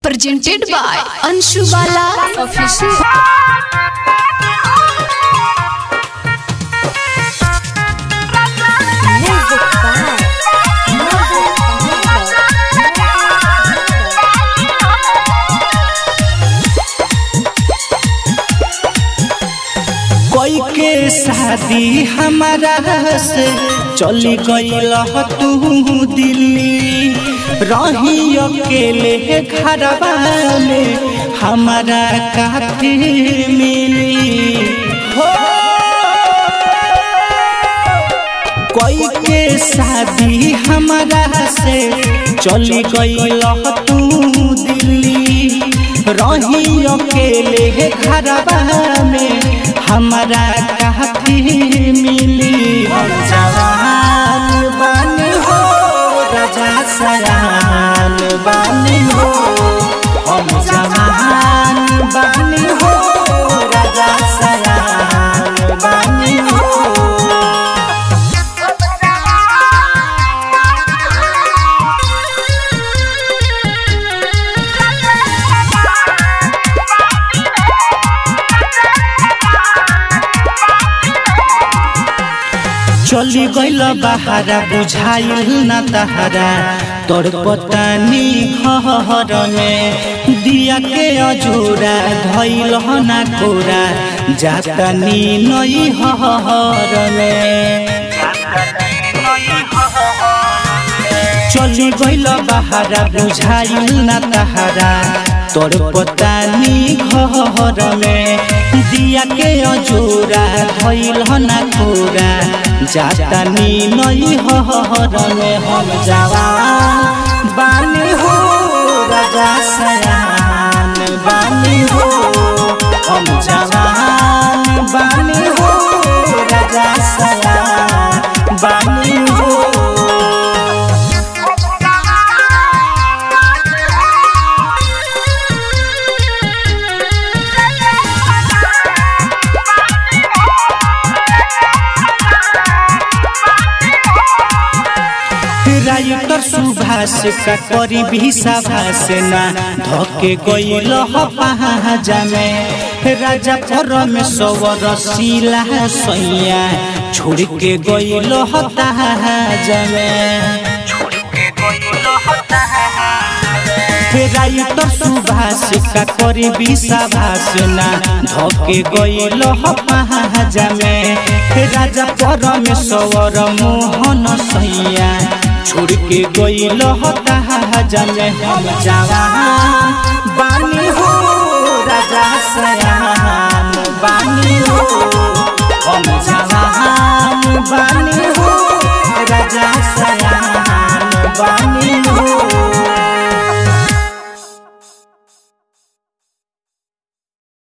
presented by Anshu Bala Official. Music by कोई के शादी हमारा से चली गईल तू दिल्ली रही अकेले घरवा में हमारा काफी मिली हो कोई के शादी हमारा से चली गईल तू दिल्ली रही अकेले घरवा में हमारा काफी मिली हम जवान बानी हो राजा सयान बानी हो हम जवान बानी हो राजा सयान बानी हो चली गईल बहारा बुझाइल न तहरा तोर पतानी घर में दिया के अजूरा धैल न कोरा जातनी नई हर में चली गईल बहारा बुझाइल न तहरा तोर पतानी घर में दिया के अजूरा धैल न कोरा जातनी नई हर में हम जवान बानी हो राजा सयान बानी हो हम जवान बानी हो राजा सयान बानी हो राइटर सुभाष का करी भी सभाष ना धके गईल पहाजा में राजा परमेश्वर शिला सैया छोड़ के गईल ताजा में राइटर सुभाष का करी भी सभाष ना धके गईल पहाजा में राजा परमेश्वर मोहन सैया छोड़ के गईल ताजा में हम जवान